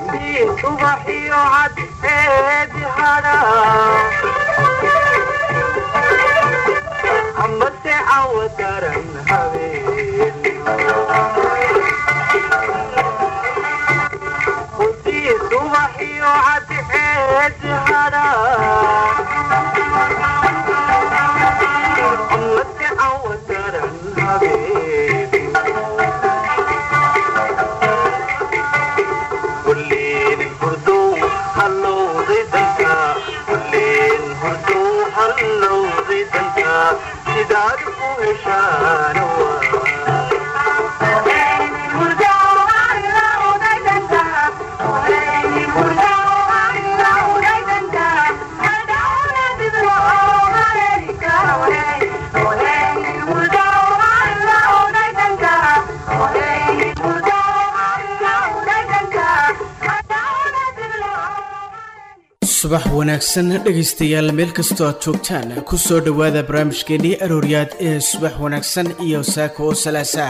subaxiyo cadceedi hadha amase cawa daran habeen hudii subaxiyo cadceedi hadha amase cawa daran habeen kulleen hurdow hallowday danka kulleen hurdow hallowday danka sidaad u heshaana subax wanaagsan dhegaystayaal meel kastoo aad joogtaan ku soo dhowaada barnaamijkeennii arooryaad ee subax wanaagsan iyo saaka oo salaasa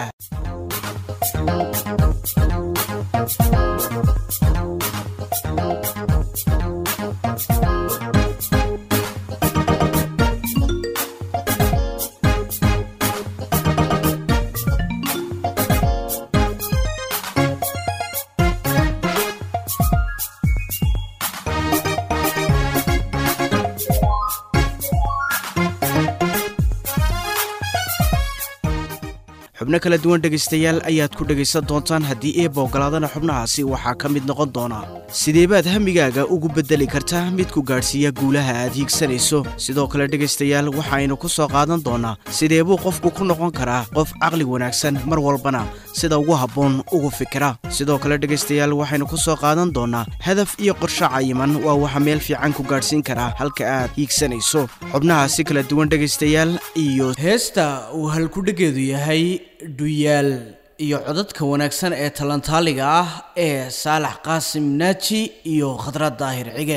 xubno kala duwan dhegaystayaal ayaad ku dhegaysan doontaan haddii eeba ogolaadana xubnahaasi waxaa ka mid noqon doona sideebaad hamigaaga ugu beddeli kartaa mid ku gaadhsiiya guulaha aad hiigsanayso sidoo kale dhegaystayaal waxaaynu ku soo qaadan doonaa sideebuu qofku ku noqon karaa qof caqli wanaagsan mar walbana sida ugu habboon ugu fikira sidoo kale dhegaystayaal waxaynu ku soo qaadan doonaa hadaf iyo qorsho cayiman waa waxa meel fiican ku gaadhsiin karaa halka aad hiigsanayso xubnahaasi kala duwan dhegaystayaal iyo heesta uu halkudhegeedu yahay dhuyaal iyo codadka wanaagsan ee talantaaliga ah ee saalax qaasim naaji iyo khadrad daahir cige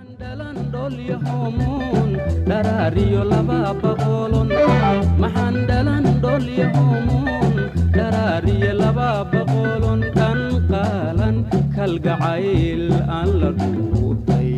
dharaariyo laba boqolon maxaan dhalan dholyahomuun dharaariyo laba boqolon dhan qaalan kalgacayl aan la dhuutay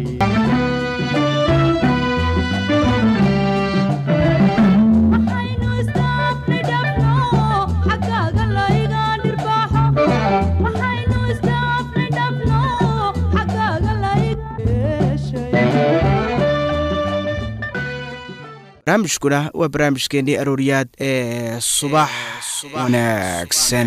barnaamijkuna waa barnaamijkeennii arooryaad ee subax wanaagsan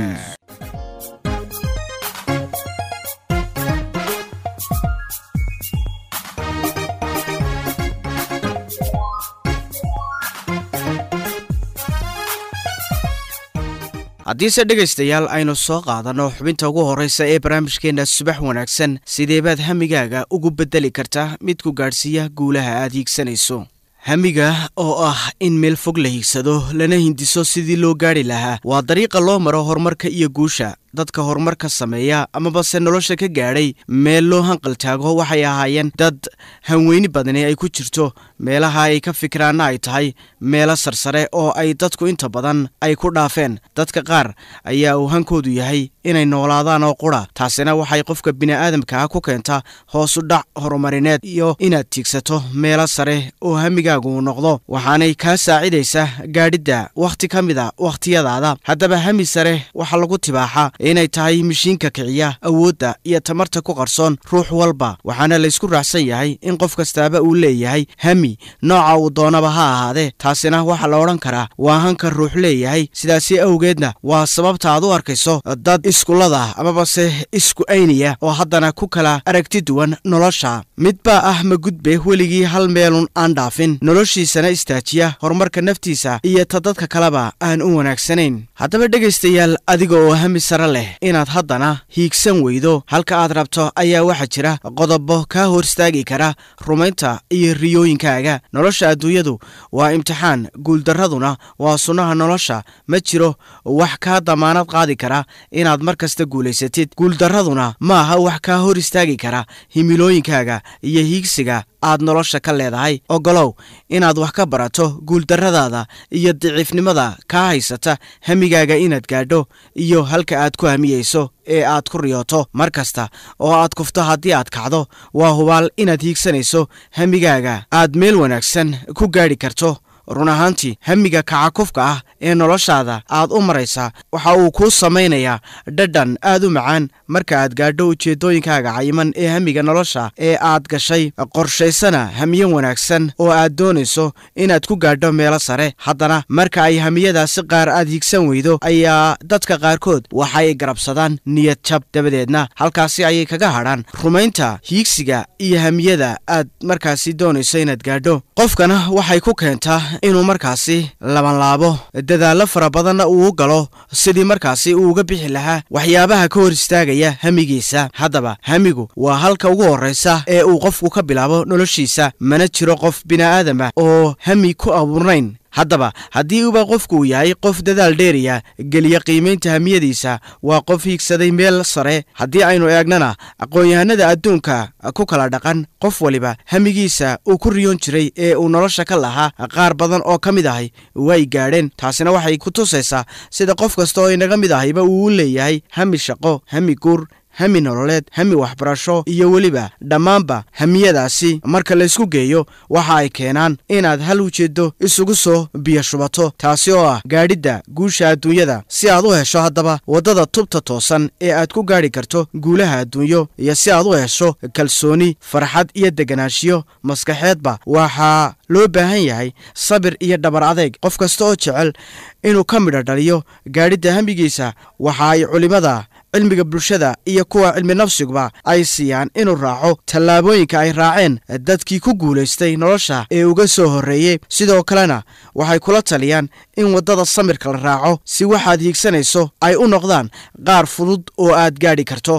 haddiise dhegaystayaal aynu soo qaadanno xubinta ugu horraysa ee barnaamijkeenna subax wanaagsan sideebaad hamigaaga ugu beddeli karta mid ku gaadhsiiya guulaha aad hiigsanayso hamiga oo ah in meel fog la hiigsado lana hindiso sidii loo gaadhi lahaa waa dariiqa loo maro horumarka iyo guusha dadka horumarka sameeya amabase nolosha ka gaadhay meel loo hanqaltaago waxay ahaayeen dad hanweyni badani ay ku jirto meelaha ay ka fikiraanna ay tahay meelo sarsare oo ay dadku inta badan ay ku dhaafeen dadka qaar ayaa uu hankoodu yahay inay noolaadaan oo qura taasina waxay qofka bini'aadamkaa ku keentaa hoosu dhac horumarineed iyo inaad tiigsato meelo sare oo hamigaagu uu noqdo waxaanay kaa saacidaysa gaadhidda wakhti ka mid a wakhtiyadaada haddaba hami sare waxaa lagu tibaaxa inay tahay mishiinka kiciya awoodda iyo tamarta ku qarsoon ruux walba waxaana laysku raacsan yahay in qof kastaaba uu leeyahay hami nooca uu doonaba ha ahaadee taasina waxaa la odhan karaa waa hanka ruux leeyahay sidaasi awgeedna waa sababta aad u arkayso dad iskulada amabase isku ayniya oo haddana ku kala aragti duwan nolosha mid baa ah magudbe weligii hal meelun aan dhaafin noloshiisana istaajiya horumarka naftiisa iyo ta dadka kaleba aan u wanaagsanayn haddaba dhegaystayaal adiga oo hami sare leh inaad haddana hiigsan weydo halka aad rabto ayaa waxaa jira qodobo kaa hor istaagi kara rumaynta iyo riyooyinkaaga nolosha adduunyadu waa imtixaan guuldarraduna waa sunnaha nolosha ma jiro wax kaa damaanad qaadi kara inaad mar kasta guulaysatid guuldarraduna ma aha wax kaa hor istaagi kara himilooyinkaaga iyo hiigsiga aad nolosha ka leedahay ogolow inaad wax ka barato guuldarradaada iyo daciifnimada kaa haysata hamigaaga inaad gaadho iyo halka aad aad ku hamiyeyso ee aad ku riyooto mar kasta oo aad kufto haddii aad kacdo waa hubaal inaad hiigsanayso hamigaaga aad meel wanaagsan ku gaadhi karto run ahaantii hamiga kacakufka ah ee noloshaada aad u maraysaa waxa uu kuu samaynayaa dhadhan aad u macaan marka aad gaadho ujeeddooyinkaaga cayiman ee hamiga nolosha ee aad gashay qorshaysana hamiyo wanaagsan oo aad doonayso inaad ku gaadho meelo sare haddana marka ay hamiyadaasi qaar aad hiigsan weydo ayaa dadka qaarkood waxay garabsadaan niyad jab dabadeedna halkaasi ayay kaga hadhaan rumaynta hiigsiga iyo hamiyada aad markaasi doonayso inaad gaadho qofkana waxay ku keentaa inuu markaasi labanlaabo dadaallo fara badanna uu galo sidii markaasi uu uga bixi lahaa waxyaabaha ka hor istaagaya hamigiisa haddaba hamigu waa halka ugu horraysa ee uu qofku ka bilaabo noloshiisa mana jiro qof bini'aadama oo hami ku abuurnayn haddaba haddii uba qofku uu yahay qof dadaal dheeriya geliya qiimaynta hamiyadiisa waa qof hiigsaday meel sare haddii aynu eegnana aqoon-yahanada adduunka ku kala dhaqan qof waliba hamigiisa uu ku riyoon jiray ee uu nolosha ka lahaa qaar badan oo ka mid ahay way gaadheen taasina waxay ku tusaysaa sida qof kasta oo inaga mid ahayba uu u leeyahay hami shaqo hami guur hami nololeed hami waxbarasho iyo weliba dhammaanba hamiyadaasi marka laysku geeyo waxa ay keenaan inaad hal ujeeddo isugu soo biyo shubato taasi oo ah gaadhidda guusha adduunyada si aad u hesho haddaba waddada tubta toosan ee aad ku gaadhi karto guulaha adduunyo iyo si aad u hesho kalsooni farxad iyo deganaanshiyo maskaxeedba waxaa loo baahan yahay sabir iyo dhabar adeeg qof kasta oo jecel inuu ka midho dhaliyo gaadhidda hamigiisa waxa ay culimmada cilmiga bulshada iyo kuwa cilmi nafsiguba ay siiyaan inuu raaco tallaabooyinka ay raaceen dadkii ku guulaystay nolosha ee uga soo horreeyey sidoo kalena waxay kula taliyaan in waddada samirka la raaco si waxaad hiigsanayso ay u noqdaan qaar fudud oo aad gaadhi karto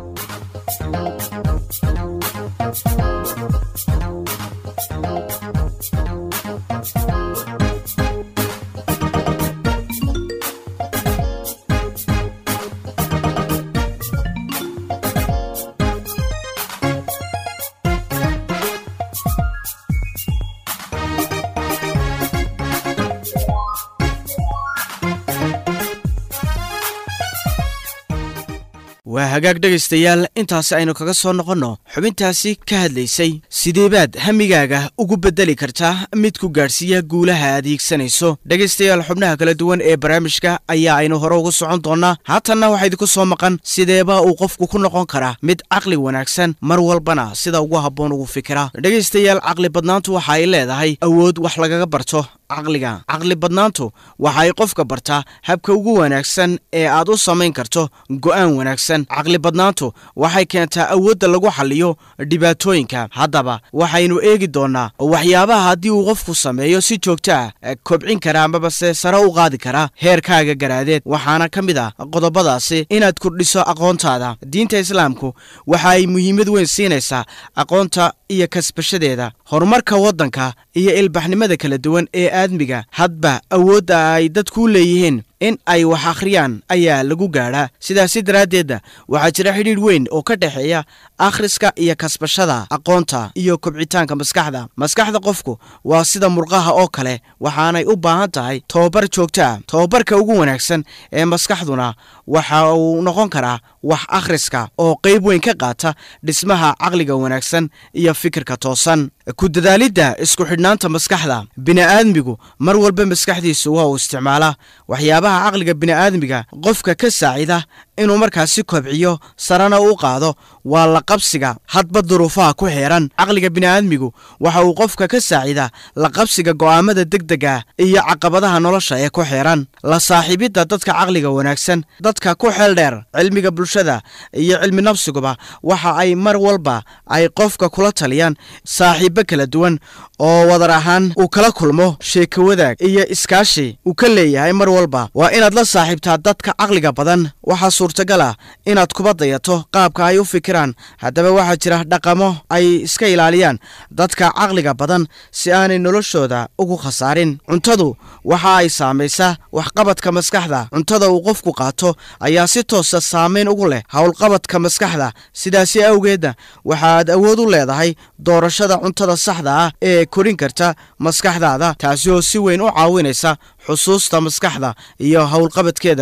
waa hagaag dhegaystayaal intaasi aynu kaga soo noqonno xubintaasi ka hadlaysay sideebaad hamigaaga ugu beddeli kartaa mid ku gaadhsiiya guulaha aad hiigsanayso dhegaystayaal xubnaha kala duwan ee barnaamijka ayaa aynu hore ugu socon doonnaa haatanna waxaa idinku soo maqan sideeba uu qofku ku noqon karaa mid caqli wanaagsan mar walbana sida ugu habboon ugu fikira dhegaystayaal caqli badnaantu waxa ay leedahay awood wax lagaga barto caqliga caqli badnaantu waxa ay qofka bartaa habka ugu wanaagsan ee aad u samayn karto go'aan wanaagsan caqli badnaantu waxay keentaa awoodda lagu xalliyo dhibaatooyinka haddaba waxaynu eegi doonnaa waxyaabaha haddii uu qofku sameeyo si joogto ah kobcin kara amabase sare u qaadi kara heerkaaga garaadeed waxaana ka mid ah qodobadaasi inaad kordhiso aqoontaada diinta islaamku waxa ay muhiimad weyn siinaysaa aqoonta iyo kasbashadeeda horumarka waddanka iyo ilbaxnimada kala duwan ee aadmiga hadba awoodda ay dadku leeyihiin in ay wax akhriyaan ayaa lagu gaadhaa sidaasi daraaddeedna waxaa jira xidhiidh weyn oo ka dhexeeya akhriska iyo kasbashada aqoonta iyo kobcitaanka maskaxda maskaxda qofku waa sida murqaha oo kale waxaanay u baahan tahay tobabar joogto ah tobabarka ugu wanaagsan ee maskaxduna waxa uu noqon karaa wax akhriska oo qayb weyn ka qaata dhismaha caqliga wanaagsan iyo fikirka toosan ku dadaalidda isku xidhnaanta maskaxda bini'aadmigu mar walba maskaxdiisu waa uu isticmaalaa waxyaabaha caqliga bini'aadmiga qofka ka saacida inuu markaasi kobciyo sarena u qaado waa la qabsiga hadba duruufaha ku xeeran caqliga bini'aadmigu waxa uu qofka ka saacida la qabsiga go'aamada degdega iyo caqabadaha nolosha ee ku xeeran la saaxiibidda dadka caqliga wanaagsan dadka ku xeel dheer cilmiga bulshada iyo cilmi nafsiguba waxa ay mar walba ay qofka kula taliyaan saaxiibbo kala duwan oo wadar ahaan uu kala kulmo sheeko wadaag iyo iskaashi uu ka leeyahay mar walba waa inaad la saaxiibtaa dadka caqliga badan waxaa suurtagal ah inaad kuba dayato qaabka ay u fikiraan haddaba waxaa jira dhaqamo ay iska ilaaliyaan dadka caqliga badan si aanay noloshooda ugu khasaarin cuntadu waxa ay saamaysaa waxqabadka maskaxda cuntada uu qofku qaato ayaa si toosa saamayn ugu leh howlqabadka maskaxda sidaasi awgeedna waxaad awood u leedahay doorashada cuntada saxda ah ee korin karta maskaxdaada taasi oo si weyn u caawinaysa xusuusta maskaxda iyo howlqabadkeeda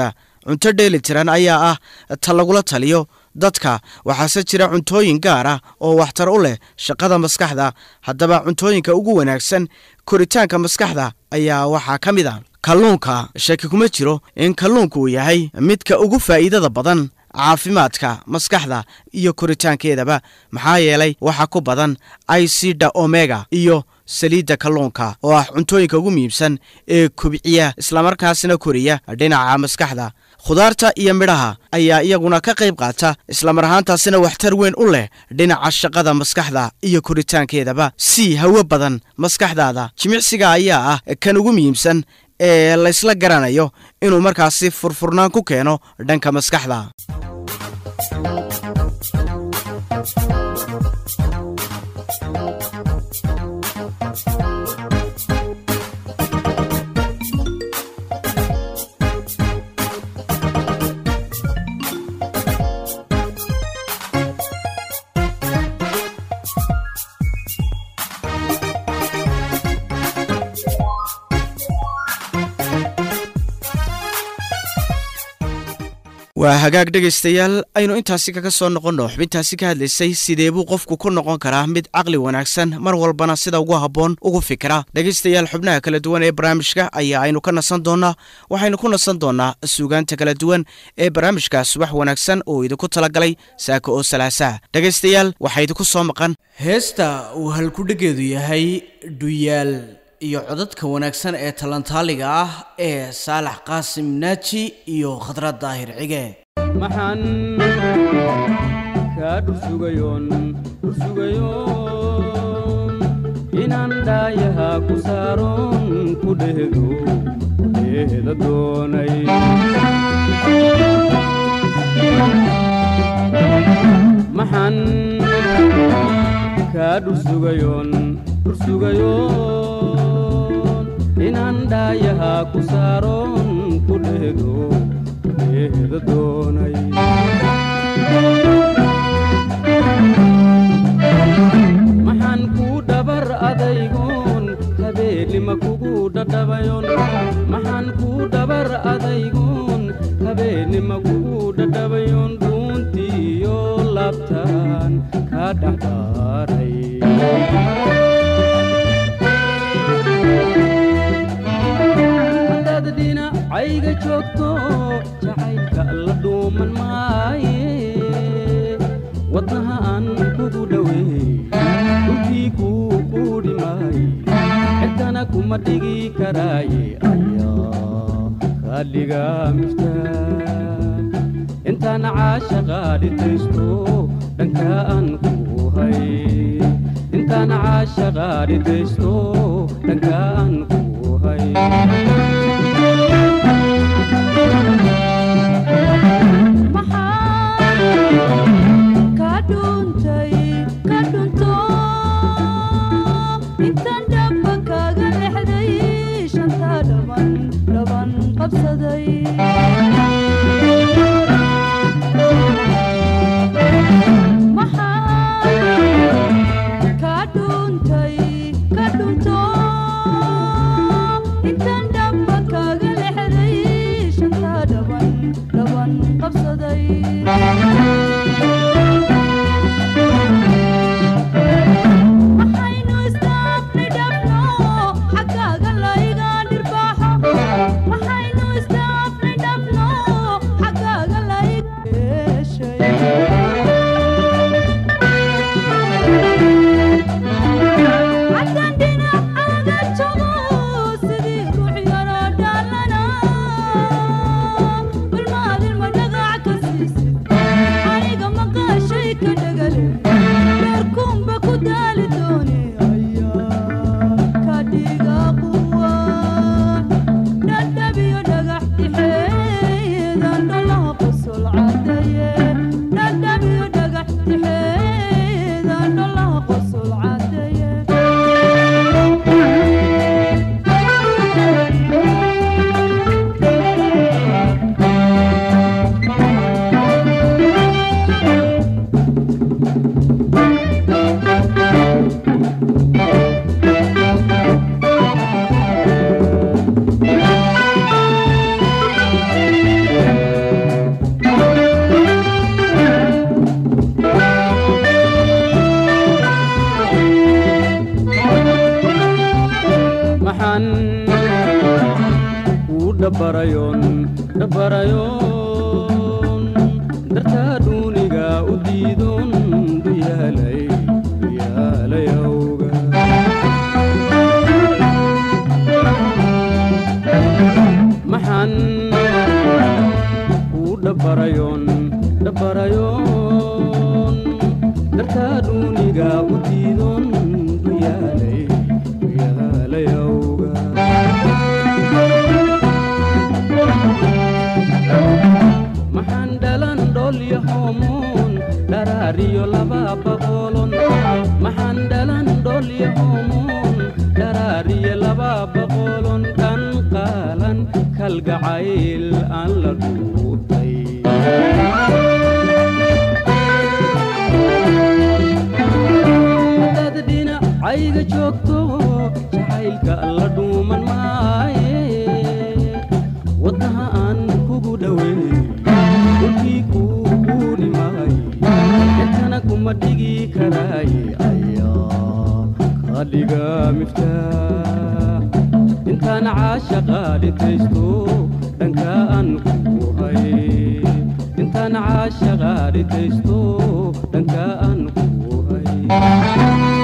cunto dheeli tiran ayaa ah ta lagula taliyo dadka waxaase jira cuntooyin gaar ah oo waxtar u leh shaqada maskaxda haddaba cuntooyinka ugu wanaagsan koritaanka maskaxda ayaa waxaa ka mid a kalluunka shaki kuma jiro in kalluunku uu yahay midka ugu faa'iidada badan caafimaadka maskaxda iyo koritaankeedaba maxaa yeelay waxaa ku badan icida omega iyo saliidda kalluunka oo ah cuntooyinka ugu muhiimsan ee kubciya islamarkaasna koriya dhinaca maskaxda khudaarta iyo midhaha ayaa iyaguna ka qayb qaata islamar ahaantaasina waxtar weyn u leh dhinaca shaqada maskaxda iyo koritaankeedaba sii hawo badan maskaxdaada jimicsiga ayaa ah kan ugu muhiimsan ee laysla garanayo inuu markaasi furfurnaan ku keeno dhanka maskaxda waa hagaag dhegaystayaal aynu intaasi kaga soo noqonno xubintaasi ka hadlaysay sidee buu qofku ku noqon karaa mid caqli wanaagsan mar walbana sida ugu habboon ugu fikira dhegaystayaal xubnaha kala duwan ee barnaamijka ayaa aynu ka nasan doonnaa waxaynu ku nasan doonnaa suugaanta kala duwan ee barnaamijka subax wanaagsan oo idinku talagalay saaka oo salaasaha dhegaystayaal waxaa idinku soo maqan heesta uu halkudhegeedu yahay dhuyaal iyo codadka wanaagsan ee talantaaliga ah ee saalax qaasim naaji iyo khadrad daahir cige maxaan kaa dhursugayoon dhursugayoon inaan dhaayaha ku saaroon ku dhehdo dheehda doonay maxaan kaa dhursugayoon dhursugayoon inaan dhaayaha ku saaroon ku dhehdo dheehda doonay maxaan kuu dhabar adaygoon habeennima kugu dhadhabayon maxaan kuu dhabar adaygoon habeennima kugu dhadhabayon dhuuntiiyo labtaan kaa dhexdaaray hadaad dhinacayga joogto jacaylka la dhuuman maaye wadnaha aan kugu dhoweey dhulkii kuu quudhi maaye cidkana kuma dhigi karaaye ayaa kaadhiga miftaa intaan caashaqa dhitaysto dhanka aan ku hay intaan caashaqa dhitaysto dhanka aan ku hay Intan dapat maxaan kuu dhabbarayoon dhabbarayoon dartaa dhuuniga u diidoon duyaalay duyaalay awga maxaan kuu dhabbarayoon dhabbarayoon dartaa dhuuniga u diidoon duyaalay duyaalay awga maxaan dhalan dholya hoomoon dharaariyo laba boqolon maxaan dhalan dholya hoomoon dharaariyo laba boqolon dhan qaalan kalgacayl aan la dhuutay dad dhinacayga joogto jacaylka la dhuuman maaye wadnaha aan kugu dhoweyn dhulkii kuu quudhi maay intana kuma dhigi karaaye ayaa kaa dhiga miftaax intaan caashaqa dhintaysto dhanka aan kuu hay intaan caashaqa dhintaysto dhanka aan kuu hay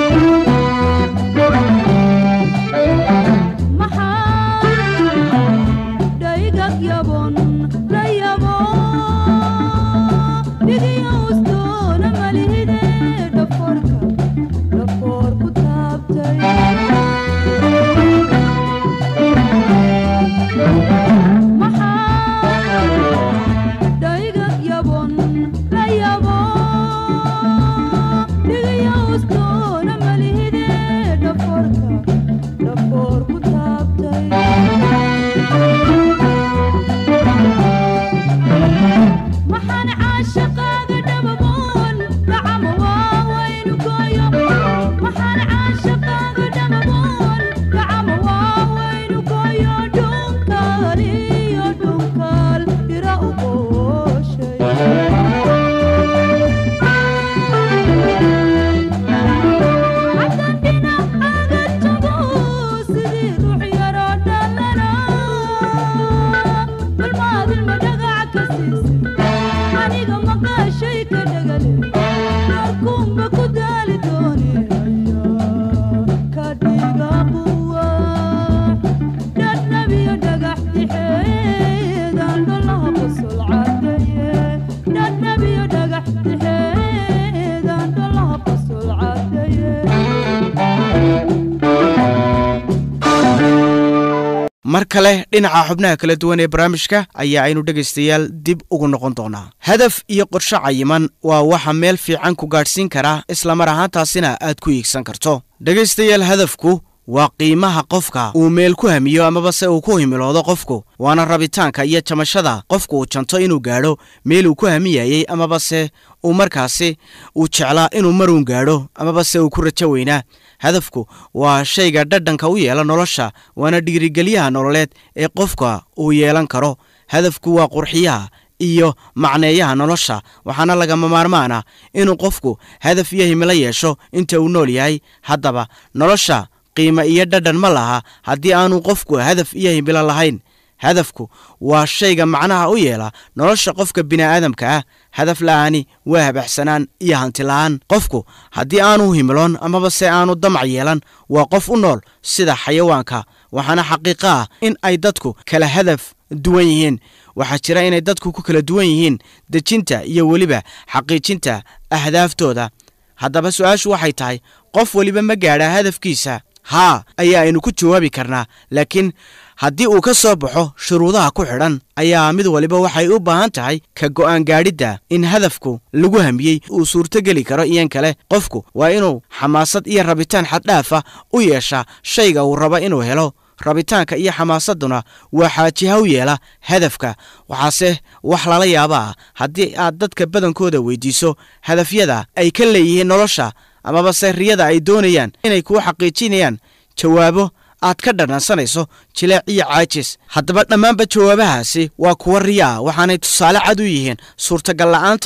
mar kale dhinaca xubnaha kala duwan ee barnaamijka ayaa aynu dhegaystayaal dib ugu noqon doonaa hadaf iyo qorshe cayiman waa waxa meel fiican ku gaadhsiin kara islamar ahaantaasina aad ku iigsan karto dhegaystayaal hadafku waa qiimaha qofka uu meel ku hamiyo amaba se uu ku himiloodo qofku waana rabitaanka iyo jamashada qofku uu janto inuu gaadho meel uu ku hamiyayey amaba se uu markaasi uu jeclaa inuu maruun gaadho amaba se uu ku rajo weynaa hadafku waa shayga dhadhanka u yeela nolosha waana dhiirigelyaha nololeed ee qofka uu yeelan karo hadafku waa qurxiyaha iyo macneeyaha nolosha waxaana lagama maarmaana inuu qofku hadaf iyo himilo yeesho inta uu nool yahay haddaba nolosha qiimo iyo dhadhan ma laha haddii aanu qofku hadaf iyo himilo lahayn hadafku waa shayga macnaha u yeela nolosha qofka bini'aadamka ah hadaf la'aani waa habaxsanaan iyo hanti la'aan qofku haddii aanu himiloon amaba se aanu damac yeelan waa qof u nool sida xayawaanka waxaana xaqiiqo ah in ay dadku kala hadaf duwan yihiin waxaa jira inay dadku ku kala duwan yihiin dejinta iyo weliba xaqiijinta ahdaaftooda haddaba su-aashu waxay tahay qof weliba ma gaadha hadafkiisa haa ayaa aynu ku jawaabi karnaa laakiin haddii uu ka soo baxo shuruudaha ku xidhan ayaa mid waliba waxay u baahan tahay ka go'aan gaadhidda in hadafku lagu hamiyey uu suurtogeli karo iyan kale qofku waa inuu xamaasad iyo rabitaan xaddhaafa u yeeshaa shayga uu rabo inuu helo rabitaanka iyo xamaasadduna waa xaajiha u yeela hadafka waxaase wax lala yaaba ah haddii aad dadka badankooda weydiiso hadafyada ay ka leeyihiin nolosha amaba se riyada ay doonayaan inay kuu xaqiijinayaan jawaabo aad ka dhanansanayso jileec iyo caajis haddaba dhammaanba jawaabahaasi waa kuwa riya ah waxaanay tusaale cad u yihiin suurtagal la'aanta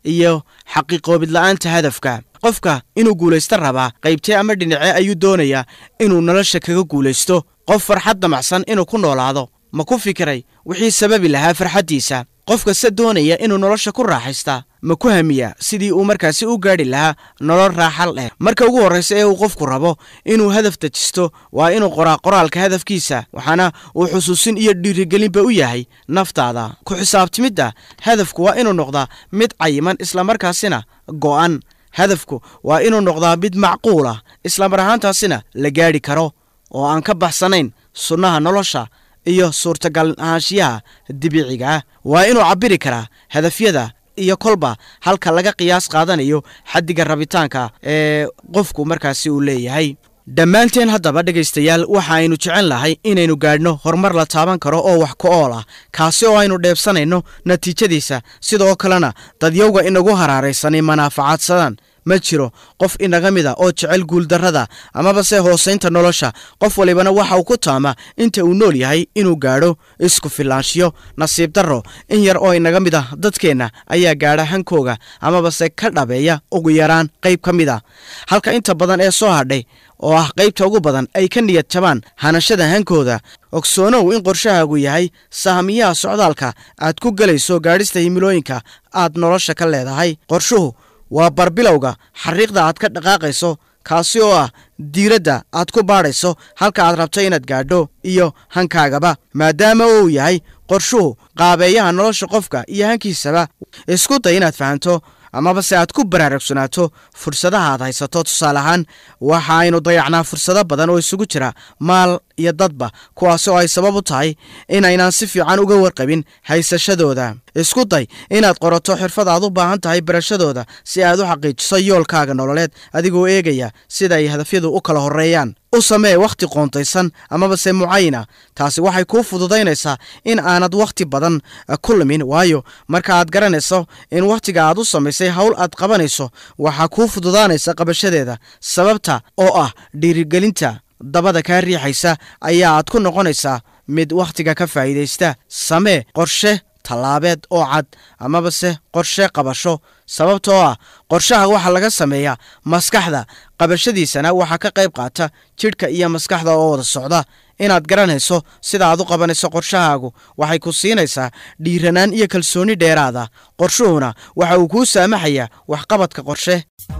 iyo xaqiiqoobid la'aanta hadafka qofka inuu guulaysto rabaa qaybtee ama dhinacee ayuu doonayaa inuu nolosha kaga guulaysto qof farxad damacsan inuu ku noolaado ma ku fikiray wixii sababi lahaa farxaddiisa qof kasta doonaya inuu nolosha ku raaxaystaa ma ku hamiya sidii uu markaasi u gaadhi lahaa nolol raaxal leh marka ugu horraysa ee uu qofku rabo inuu hadaf dejisto waa inuu qoraa qoraalka hadafkiisa waxaana uu xusuusin iyo dhiirigelinba u yahay naftaada ku xisaabtimidda hadafku waa inuu noqdaa mid cayiman islamarkaasina go'an hadafku waa inuu noqdaa mid macquul ah islamar ahaantaasina la gaadhi karo oo aan ka baxsanayn sunnaha nolosha iyo suurtagal ahaanshiyaha dibiciga ah waa inuu cabbiri karaa hadafyada iyo kolba halka laga qiyaas qaadanayo xaddiga rabitaanka ee qofku markaasi uu leeyahay dhammaanteen haddaba dhegaystayaal waxa aynu jecel lahay inaynu gaadhno horumar la taaban karo oo wax ku ool ah kaasi oo aynu dheebsanayno natiijadiisa sidoo kalena dadyowga inagu haraaraysanay manaafacaadsadaan ma jiro qof inaga mid a oo jecel guuldarrada amaba se hoosaynta nolosha qof walibana waxa uu ku taama inta uu nool yahay inuu gaadho isku filaanshiyo nasiib darro in yar oo inaga mid ah dadkeenna ayaa gaadha hankooga amaba se ka dhabeeya ugu yaraan qayb ka mid a halka inta badan ee soo hadhay oo ah qaybta ugu badan ay ka niyad jabaan hanashada hankooda ogsoonow in qorshahaagu yahay sahamiyaha socdaalka aad ku gelayso gaadhista himilooyinka aad nolosha ka leedahay qorshuhu waa barbilowga xariiqda aad ka dhaqaaqayso kaasi oo ah diiradda aad ku baadhayso halka aad rabto inaad gaadho iyo hankaagaba maadaama uu yahay qorshuhu qaabeeyaha nolosha qofka iyo hankiisaba isku day inaad fahanto amaba se aad ku baraarugsanaato fursadaha aad haysato tusaale ahaan waxa aynu dayacnaa fursado badan oo isugu jira maal iyo dadba kuwaasi oo ay sabab u tahay inaynaan si fiican uga warqabin haysashadooda isku day inaad qorato xirfad aad u baahan tahay barashadooda si aad u xaqiijiso yoolkaaga nololeed adigoo eegaya sida ay hadafyadu u kala horreeyaan u samee wakhti qoontaysan amaba se mucayina taasi waxay kuu fududaynaysaa in aanad wakhti badan ku lumin waayo marka aad garanayso in wakhtiga aad u samaysay howl aad qabanayso waxaa kuu fududaanaysa qabashadeeda sababta oo ah dhiirigelinta dabada kaa riixaysa ayaa aad ku noqonaysaa mid wakhtiga ka faa'iidaysta samee qorshe tallaabeed oo cad amaba se qorshe qabasho sababtoo ah qorshaha waxaa laga sameeyaa maskaxda qabashadiisana waxaa ka qayb qaata jidhka iyo maskaxda oo wada socda inaad garanayso sida aad u qabanayso qorshahaagu waxay ku siinaysaa dhiiranaan iyo kalsooni dheeraada qorshuhuna waxa uu kuu saamaxayaa waxqabadka qorshe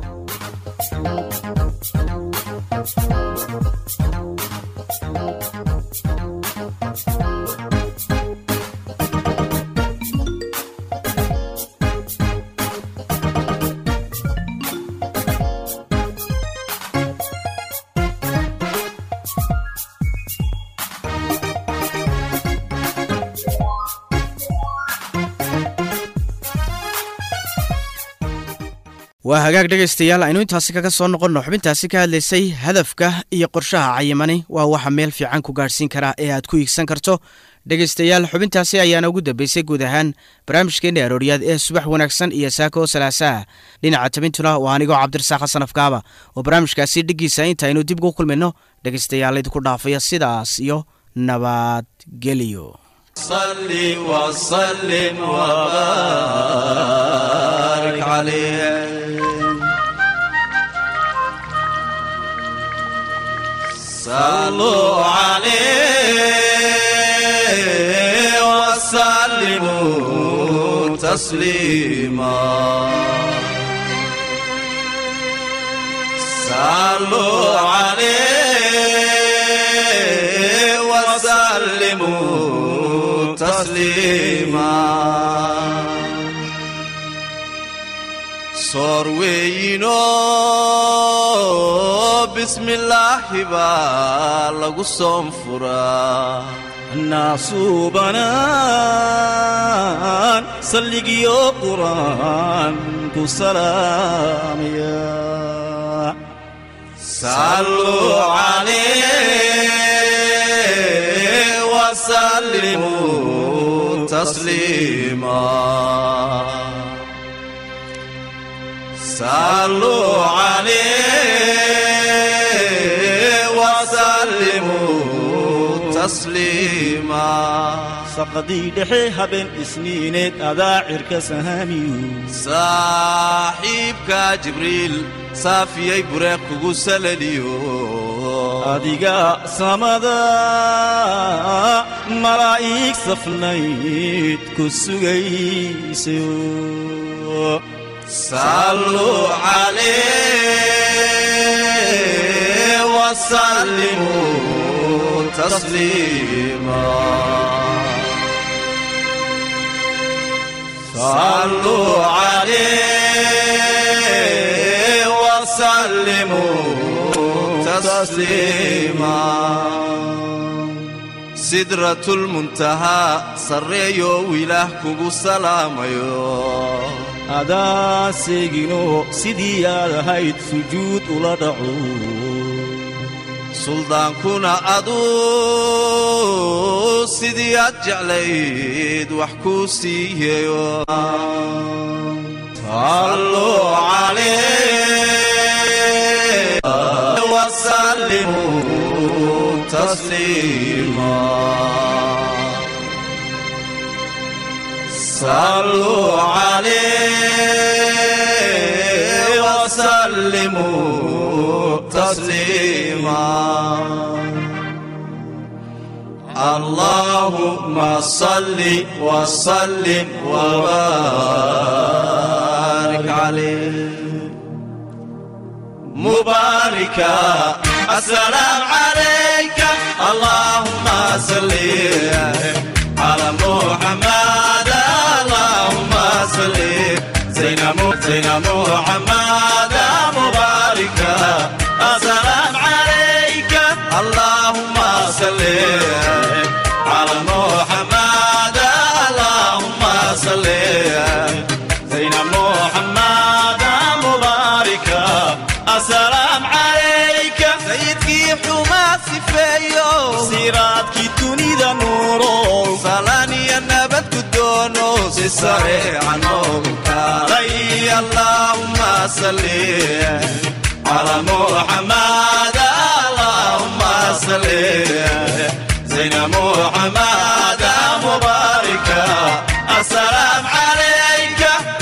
waa hagaag dhegaystayaal aynu intaasi kaga soo noqonno xubintaasi ka hadlaysay hadafka iyo qorshaha cayimani waa waxa meel fiican ku gaadhsiin karaa ee aad ku iigsan karto dhegaystayaal xubintaasi ayaana ugu dambeysay guud ahaan barnaamijkeenna arooryaad ee subax wanaagsan iyo saako salaasaha dhinaca tabintuna waa anigoo cabdirasaaq xasan afkaaba oo barnaamijkaasi dheggiisa intaynu dib ugu kulmayno dhegaystayaal idinku dhaafaya sidaas iyo nabadgelyo صل وسلم وبارك عليه صلوا عليه وسلموا تسليما صلوا عليه وسلموا تسليما صار وينو بسم الله بالغ صنفرا الناس بنان سلقيو قرآن سلام يا صلوا عليه وسلموا تسليما صلوا عليه وسلموا تسليما saqadii dhexe habeen isniineed adaa cirka sahaamiyu saaxiibka jibriil saafiyey bureeq kugu salaliyo adiga samada malaa'ig safnayd ku sugaysayo صلوا عليه وسلموا تسليما صلوا عليه وسلموا تسليما سدرة المنتهى سريو وله كوكو سلاميو adaa seegino sidii aad ahayd sujuud ula dhaco suldaankuna aduu sidii aad jeclayd wax kuu siiyeyo salluu calayh wasallimuu tasliima صلوا عليه وسلموا تسليما اللهم صل وسلم وبارك عليه مباركا السلام عليك اللهم صل على محمد اللهم صل زين زين محمد مباركا السلام عليك اللهم صل على محمد اللهم صل زين محمد مباركا السلام عليك سيدكي حما سفيو سيراتكي تونيدا نورو سلاني النبت كدونو سريعا علي اللهم صل على محمد اللهم صل زين محمد مباركا السلام عليك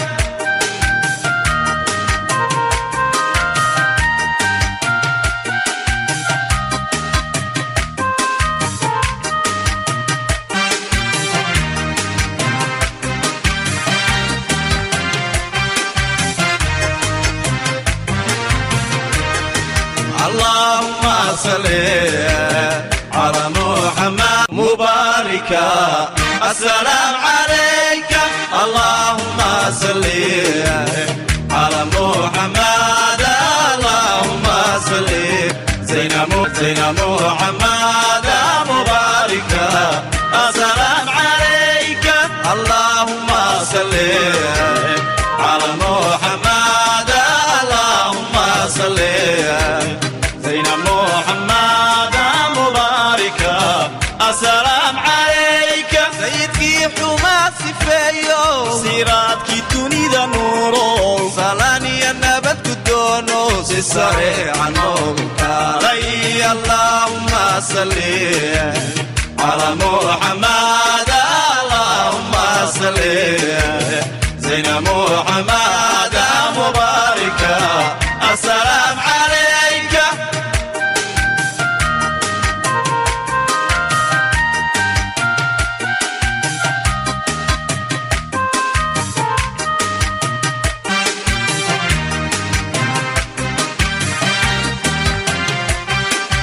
اللهم صل على محمد مباركا السلام عليك اللهم صل على محمد اللهم صل زين زين محمد مباركا السلام عليك اللهم صل على محمد اللهم صل زين محمد مباركا السلام عليك سيدكي حما سفيو سيراتكي تونيدا نورو سلاني النبت كدونو سريعا علي اللهم صل على محمد اللهم صل زين محمد مباركا السلام عليك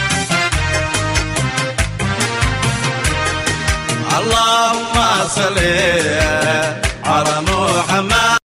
اللهم صل